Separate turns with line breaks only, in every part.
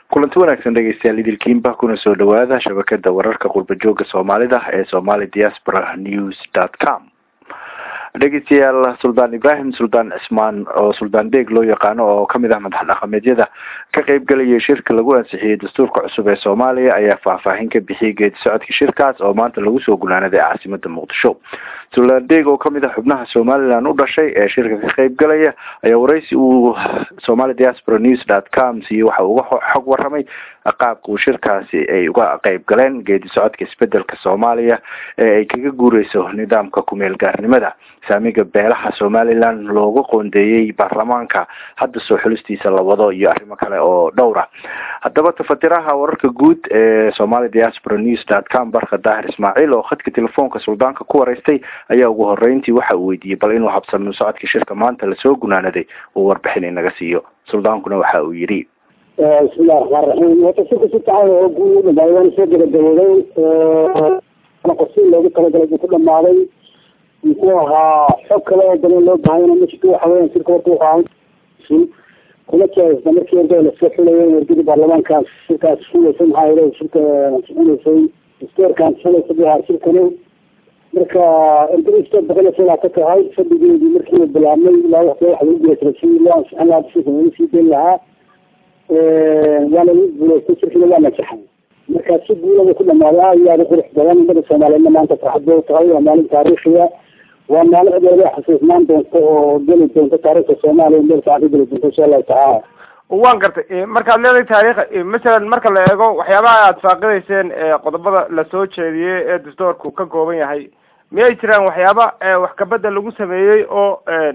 kulanti wanaagsan dhegeystayaal idilkiinba kuna soo dhawaada shabakada wararka qurba jooga soomaalida ee somali diaspora news dot com dhegeystayaal suldaan ibrahim suldaan cismaan oo suldaan deeg loo yaqaano oo kamid ah madax dhaqameedyada ka qeybgalayay shirka lagu ansixiyey dastuurka cusub ee soomaaliya ayaa faahfaahin ka bixiyay geedi socodka shirkaas oo maanta lagu soo gunaanaday caasimada muqdisho suldaan deeg oo kamid ah xubnaha somalilan u dhashay ee shirka ka qeybgalaya ayaa wareysi uu somali diaspora news dot com siiyey waxa uga xog waramay qaabka uu shirkaasi ay uga qeyb galeen geedi socodka isbedelka soomaaliya ee ay kaga guureyso nidaamka kumeel gaarnimada saamiga beelaha somalilan looga qoondeeyey baarlamaanka hadda soo xulistiisa la wado iyo arrimo kale oo dhowra haddaba tafatiraha wararka guud ee somali diaspora news dot com barka daahir ismaaciil oo khadka telefoonka suldaanka ku wareystay ayaa ugu horeyntii waxa uu weydiiyey bal inuu habsamo socodka shirka maanta lasoo gunaanaday uu warbixin inaga siiyo suldaankuna waxa uu yidhi
bismillahi raxmaan raxiim horta shirka si fican oo guud u dhamaaday waana soo gabagabooday qorsii loogu talagalay buu ku dhamaaday muxuu ahaa xog kale oo badan loo baahayna mashka waxa weyan shirka horta wuxuu ahaa kuma jeesta markii orda lasoo xulayay wargida baarlamaankaas shirkaas xulaysa maxaa yele shirka xuleysay dastoorkan xulaysa bu ahaa shirkani marka ergadisto boqol iyo ka tahay fadhigeedii markii uu bilaabmay ilaa waqti waxa lagu gulaysaday si loo ansixin lahaa shirka lagu sii dayn lahaa waana lagu guulaystay shirkina waa najaxay marka si guulaba ku dhamaaday aad iyo aad u qurux badan ummada soomaaliyeedna maanta farxad bay tahay waa maalin taariikhiya waa maalin cid walba xasuusnaan doonto oo geli doonto taariikhda soomaaliya meel fiican ka geli doonto insha allahu tacaala
waan gartay markaad leedahay taariikh masalan marka la eego waxyaabaha aad faaqidayseen qodobada lasoo jeediyey ee dastoorku ka kooban yahay miyay jiraan waxyaaba wax kabedel lagu sameeyey oo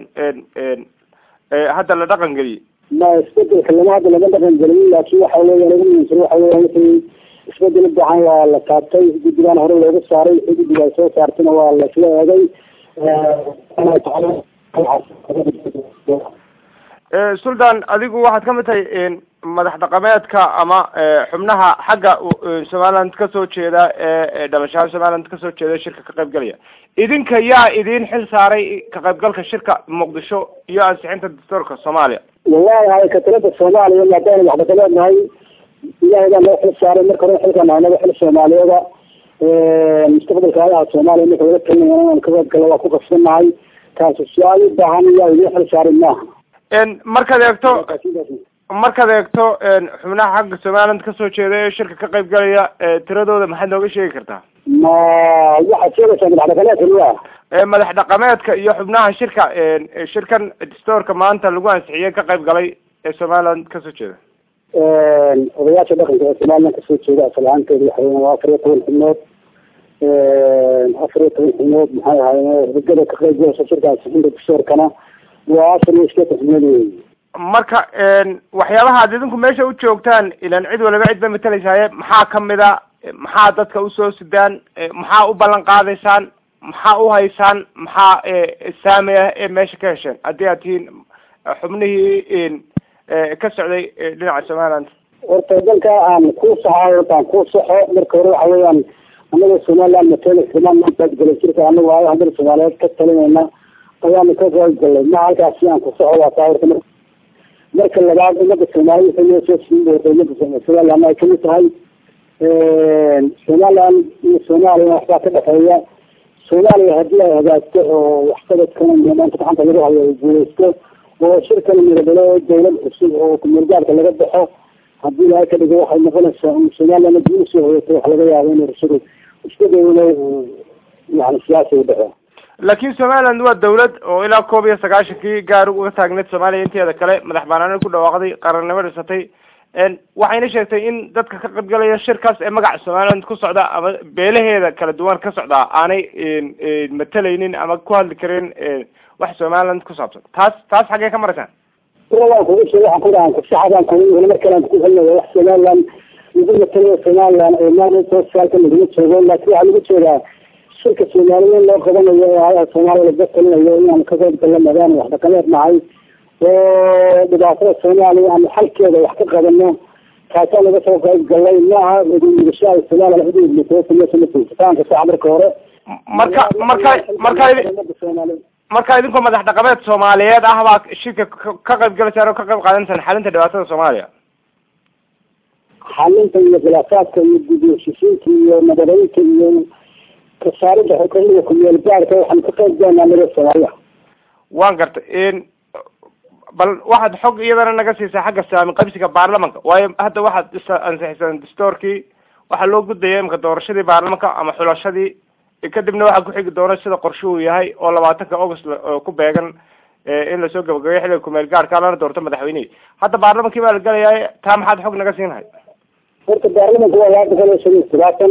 hadda la dhaqan geliyey
ma isbedelka lama hadda laga dhaqan gelin laakin waxa weya lagu muhiimsan waxa weya wixii isbedel ubaxan waa la taabtay guddigaan hore looga saaray wixii guddiga ay soo saartayna waa laisla eegay
sultan adigu waxaad kamid tahay madax dhaqameedka ama xubnaha xagga somaliland kasoo jeeda ee dhalashaha somaliland kasoo jeeda shirka ka qaybgalaya idinka yaa idin xil saaray ka qaybgalka shirka muqdisho iyo ansixinta dastuurka soomaaliya
wallahi hakatalada soomaaliya maadaana madax dhaqameed nahay ilahay baa noo xil saaray marka hore xilka nahnaba xil soomaaliyeeda mustaqbalka ayaha soomaaliya marka laga talinaya inaan ka qaybgalo waa ku qasbanahay taasi su-aal u baahan iyaa idin xil saaray maaha
markaad eegto markaad eegto xubnaha xagga somaliland kasoo jeeda ee shirka ka qayb galaya tiradooda maxaad nooga sheegi kartaa
ma waxaad sheegaysaa madax dhaqameedka miya
madax dhaqameedka iyo xubnaha shirka shirkan dastoorka maanta lagu ansixiyey ka qayb galay ee somaliland kasoo jeeda
odayaasha dhaqanka ee somaliland kasoo jeeda asal ahaanteeda waxa weya waa afar iyo toban xubnood afar iyo toban xubnood maxay ahaayeen hudagada ka qayb galaysa shirka ansixinta dastoorkana waa afar iyo iskeetan xubnood wey
marka waxyaabaha ad idinku meesha u joogtaan ilan cid waliba cid bay matelaysaaye maxaa kamid a maxaa dadka usoo sidaan maxaa u ballan qaadaysaan maxaa u haysaan maxaa saami ah ee meesha ka hesheen haddii aad tihiin xubnihii ka socday dhinaca somaliland
horta dalka aan ku saxo horta aan ku saxo marka hore waxa weeyaan anaga somaliland matela somaliland baad galay jirka anagu aayo haddana soomaaliyeed ka talinayna ayaanu ka qayb galay ma halkaasi aan ku saxo waa taa horta marka labaad umada soomaalida waxay noo soo siin doonta umada somaliland ay kamid tahay somaliland iyo soomaaliya waxbaa ka dhexeeya soomaaliya haddii ay hagaagto oo waxqabadkana maanta gacanta lagu hayo ay guuleysto oo shirkana miradalo dawlad cusub oo kumeelgaarka laga baxo haddii ilahay ka dhigo waxay noqonaysaa in somaliland haddii usoo hoyato wax laga yaabo in rasuul iska dawlo yani siyaasi u dhaco
laakin somaliland waa dawlad oo ilaa koob iyo sagaashankii gaar uga taagneed soomaaliya inteeda kale madax banaani ku dhawaaqday qarannimo dhisatay waxayna sheegtay in dadka ka qaybgalaya shirkaas ee magaca somaliland ku socda ama beelaheeda kala duwan ka socdaa aanay matalaynin ama ku hadli karin wax somaliland ku saabsan taas taas xaggee ka maraysaan
waan kugu sheeg waxaan ku dhahan kusaxadaan kugu hore markale aan ku helinayo wax somaliland lagu matalayo somaliland ee maanta sooskaalka laguma joogo laakin waxaa lagu jeedaa shirka soomaaliya in loo qabanayo oo ayaha soomaaliya laga talinayo inaan ka qayb galno maadaama wax dhaqameed nahay oo dhibaatada soomaaliya ama xalkeeda wax ka qabano kaasaan laga soo qayb galay maaha mugashaha somaliya udmataanka sax marka hore
marka marka marka marka idinkoo madax dhaqameed soomaaliyeed ah baa shirka ka qayb galaysaan oo ka qayb qaadanaysaan xalinta dhibaatada soomaaliya
xalinta iyo khilaafaadka iyo gudiyashisiinta iyo nabadeynta iyo kasaaridda xukuumada kumeel gaarka waxaan ka qayb galanaa naga soomaaliya
waan gartay bal waxaad xog iyadana naga siisaa xagga saami qabsiga baarlamanka waayo hadda waxaad is ansixisaan dastoorkii waxaa loo gudaya imika doorashadii baarlamanka ama xulashadii kadibna waxaa kuxigi doona sida qorshe uu yahay oo labaatanka august ku beegan in lasoo gabagabeyo xilliga kumeel gaarka lana doorto madaxweynihii hadda baarlamankii baa la gelayaa taa maxaad xog naga siinhay
horta baarlamanka waa laba boqol iyo shan iyo todobaatan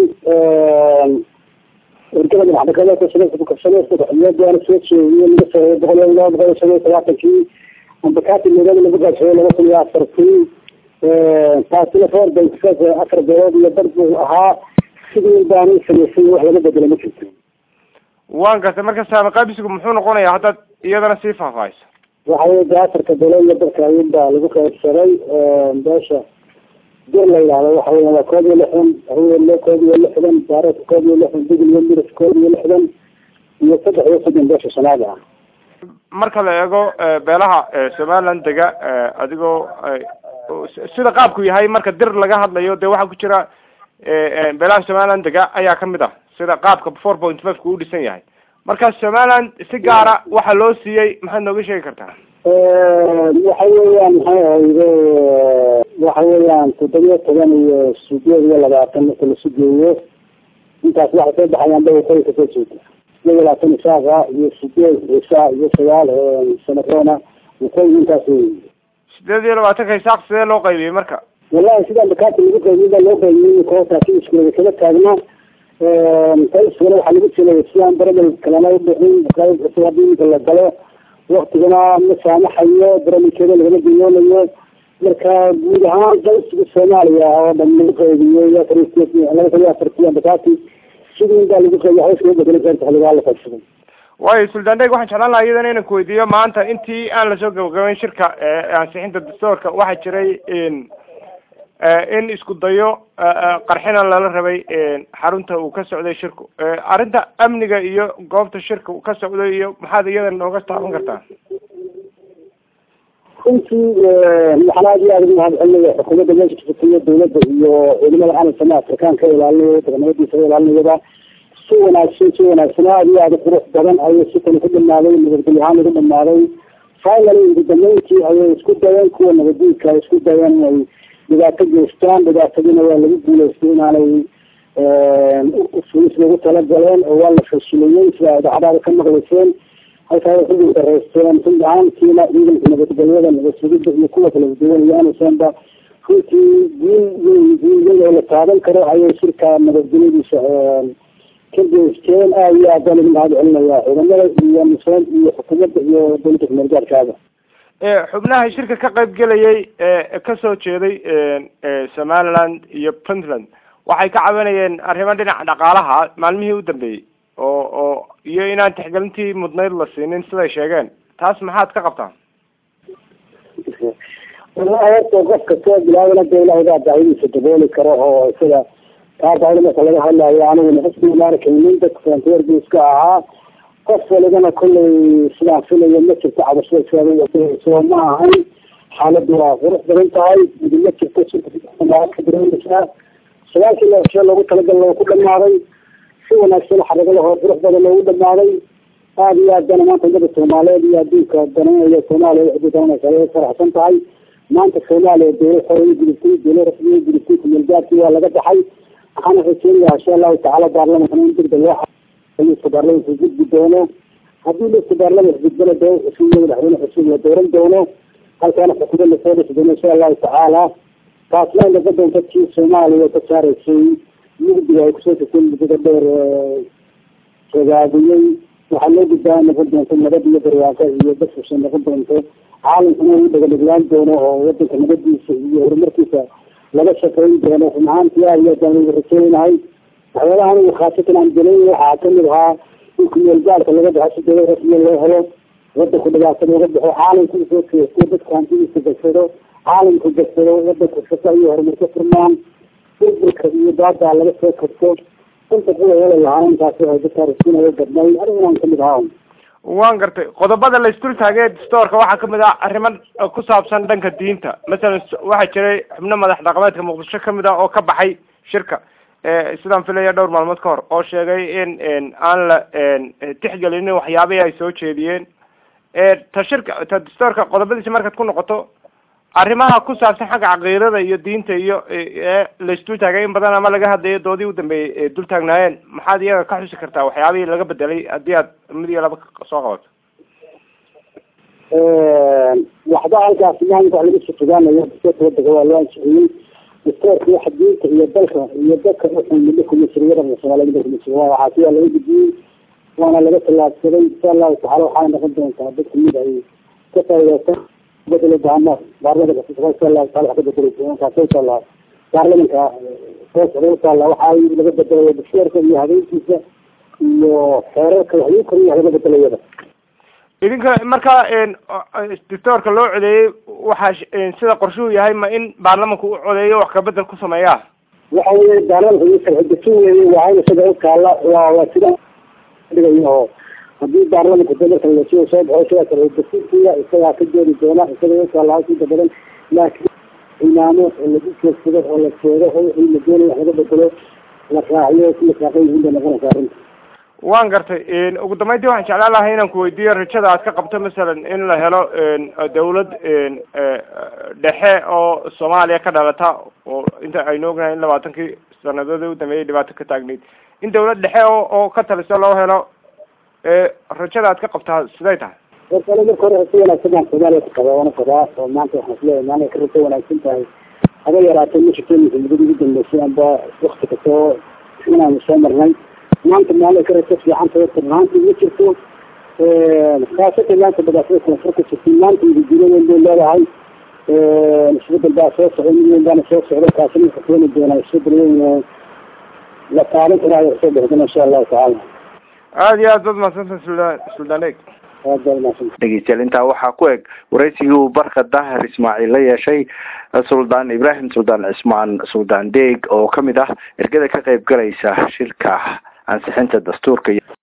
ergada madaxdhakada sanadka kuxiyadaana soo jeediye laga soo boqol iyo laba boqol iyo shan iyo todobaatankii ambakati magada lagu gaasheeyey laba kun iyo afartii taasina foor bay afar beelood iyo dar buu ahaa sidii baanu samaysay wax laga bedela ma jirto
waan gartay marka saami qaabisigu muxuu noqonayaa haddaad iyadana sii faahfaahayso
waxa weye de afarka beelood iyo darka ayun baa lagu qaybsaday beesha dir la yidhahdo waxa weya waa koob iyo lixdan haweenle koob iyo lixdan baareedka koob iyo lixdan digil iyo miris koob iyo lixdan iyo saddex iyo soddon beesha shanaad ah
marka la eego beelaha somaliland dega adigoo sida qaabku yahay marka dir laga hadlayo dee waxaa ku jira beelaha somaliland dega ayaa kamid ah sida qaabka four point five ku u dhisan yahay marka somaliland si gaara waxaa loo siiyey maxaad nooga sheegi kartaa
waxa weeyaan maxay ahayde waxa weeyaan toddobiyo toban iyo sideed iyo labaatan marka lasu geeyo intaas waxay soo baxayaan dhawatay kasoo jeeda sideed iyo labaatan isaaqa iyo sideed isaa iyo sagaal sanadoona waqooyi intaas wey
sideed iyo labaatanka isaaq sidee loo qaybiyey marka
wallahi sidaan bakaati lagu qaybiyey baa loo qaybiyey kootaasi iskulada kaga taagna qaybsigana waxaa lagu jiray sidaan baramel kalena ubixin qayb cusub haddii inka la galo waktigana ma saamaxayo barnaamijkeeda lagama diyoonayo marka guud ahaan qaysiga soomaaliya oo dhan lagu qaybiyey afar laba kun iyo afartii ambakati sidii baa lagu qaybiy hawsha lagu bedelay qaybta xiligaa la qaybsaday
waayo sultan deg waxaan jeclaan lahaa iyadana inaan kuweydiiyo maanta intii aan lasoo gabagabeyn shirka ansixinta dastoorka waxaa jiray in isku dayo qarxina lala rabay xarunta uu ka socday shirku arrinta amniga iyo goobta shirka uu ka socday iyo maxaad iyada nooga taaban kartaa
runtii waxaan aad iyo aad ugu mahad celinaya xukuumadda meesha kasatiyo dawladda iyo ciidamada calanka afrikaan ka ilaalinaya deganimadiisa ka ilaalinayaba si wanaagsan si wanaagsan aad iyo aad qurux badan ayay sikani ku dhamaaday nabadgelyo ahaan ugu dhamaaday finally ugu dambeyntii ayay isku dayeen kuwa nabadiidka ay isku dayeen inay dhibaato geystaan dhibaatadiina waa lagu guuleystay inaanay fulis lagu talagaleen oo waa la fashiliyey sida idaacadaada ka maqlayseen halkaa waxay ugu dareysteen run ahaantiina ciidanka nabadgelyada nabadsugida iyo kuwa kala duwan iyo anusanba runtii guul weyn guulyada la taaban karo ayay shirka nabadgelyadiisa ka geysteen aad iyo aad baan ugu mahad celinaya ciidamada iyo nuseen iyo xukuumadda iyo dowladda kumeelgaarkaada
xubnaha shirka ka qayb gelayay kasoo jeeday somaliland iyo puntland waxay ka cabanayeen arrimo dhinaca dhaqaalaha maalmihii u dambeeyey oo oo iyo inaan tixgelintii mudnayd la siinin siday sheegeen taas maxaad ka qabtaan
wallahi horta qof kastoo bilaabana de ilahay baa baahidiisa dabooli karo oo isaga taa baahida marka laga hadlayo aniguna xisbiga maarkaynin dadka frontier iska ahaa qof walibana kollay sidaan filayo ma jirto cabashada soo ma ahayn xaaladdu waa qurux badan tahay idi ma jirto ka dareemaysaa sagaalkii lashee loogu talagal loo ku dhamaaday si wanaagsan xaragalahoo qurux badan loogu dhamaaday aada iyo aad bana maanta umada soomaaliyeed iyo adduunka dananaya soomaaliya cidii dananaysa ay faraxsan tahay maanta soomaaliya dowlad hore u gudubtay dowlad rasmi u gudubtay kumeelgaarkii waa laga baxay waxaana rajeynayaa insha allahu tacaala baarlamankan in degdeg loo liska baarlamanka gudbi doono haddii liska baarlamanka gudbana doo cusub iyo madaxweyne cusub la dooran doono halkaana xukuumad lasoo dhisi doono insha allahu tacaala taasna naga doonta tii soomaaliya ka saaraysay mugdiga ay kusoo tagtay muddada dheer fogaadiyey waxaa loo gudbaa noqon doonto nabad iyo barwaaqo iyo basfusha noqon doonto caalamkuna uu dhagadhiglaan doono oo wadanka nabadiisa iyo horumarkiisa laga shaqeyn doono run ahaantii aad iyo aad baan ugu rajeynahay waxyaabaha anigu khaasatan aan gelin waxaa kamid ahaa in kumeelgaalka laga baxo si dowlad rasmiya loo helo wadanku dhibaatada uga baxo caalamku usoo keesto dadka hantidiisa gagsado caalamku gagsado wadanku shaqo iyo horumarka furmaan burburka iyo daadaa laga soo karto inta kuwa heli lahaa intaas waxay dadka rasiinaya gadnay anigunaan kamid ahaa
waan gartay qodobada la isdul taagay dastoorka waxaa kamid ah arrimo ku saabsan dhanka diinta masalan waxaa jiray xubno madax dhaqameedka muqdisho kamid ah oo ka baxay shirka sidaan filaya dhowr maalmood ka hor oo sheegay in aan la tixgelinin waxyaabihii ay soo jeediyeen ta shirka ta dastoorka qodobadiisa markaad ku noqoto arrimaha ku saabsan xagga caqiidada iyo diinta iyo ee la isdul taagay in badan ama laga hadlayo doodii u dambeeyey dul taagnaayeen maxaad iyaga ka xusi kartaa waxyaabihii laga bedelay haddii aad mid iyo laba soo qabato
waxba halkaas maanta wax laga sutugaanayo dastoorka waddanka waa loo ansixiyey dastoorka waxa diinta iyo dalka iyo dadka wuxuu midho kuma jiro waddanka soomaaliya midho kuma jiro waxaasi waa laga gudbiyey waana laga tallaabsaday insha allahu tacala waxaana noqon doontaa dadka mid ay ka faa'iideysan bedelo baana baarlamanka insha allahu taala wax ka bedeli doona kaasay taallaa baarlamanka soo socda utaalla waxaa laga bedelayo dastoorka iyo habeenkiisa iyo xeerarka wax lagu koriyo wax laga bedelayada
idinka marka dastoorka loo codeeyey waxaa sida qorshuhu yahay ma in baarlamanku u codeeyo wax kabedel ku sameeyaa
waxa weye baarlamanka iyo sharci dejin weeye waa in isaga u taalla waa waa sida dhigayo oo haddii baarlamanka de marka lasoo soo baxo sidaa sharci dejintiya isagaa ka jeedi doona isaga u taalla inta badan laakiin imaamo oo lagu joogsado oo la sheego oo wixii la doonayo wax laga bedelo la raaciyo si la saaqan yihiin bay noqonaysaa arrinta
waan gartay ugu dambeyntii waxaan jeclaan lahay inaan kuweydiiyo rajada aad ka qabto masalan in la helo dawlad dhexe oo soomaaliya ka dhalata oo inta aynu ognahay in labaatankii sanadoodii u dambeeyay dhibaato ka taagneyd in dawlad dhexe oo oo ka taliso loo helo rajada aad ka qabtaa siday tahay
warkale marka hore si wanaagsan baan soomaaliya ku qabaa waana qabaa oo maanta waxaan isleeyahay maanta ka rajo wanaagsan tahay haba yaraatee ma jirto iminka muddadii ugu dambeysay amba wakti kastoo inaanu soo marnay maanta maalin ka rajo fiican tahay maanta ma jirto khaasatan maanta badaasada koonfur ka jirtay maanta idijiro weyn bay leedahay isbedel baa soo socday mid weyn baana soo socda kaasina wuxuu keeni doonaa isbedel weyn oo la taaban karaayo soo bixi doona insha allahu tacaala
aada iyo aad bad mahadsantahay suldaan suldaan eeg
aad baa mahadsantahay
dhegeystayaal intaa waxaa ku eg waraysigii uu barka daahir ismaaciil la yeeshay suldaan ibraahim suldaan cismaan suldaan deeg oo kamid ah ergada ka qayb galaysa shirka ansixinta dastuurka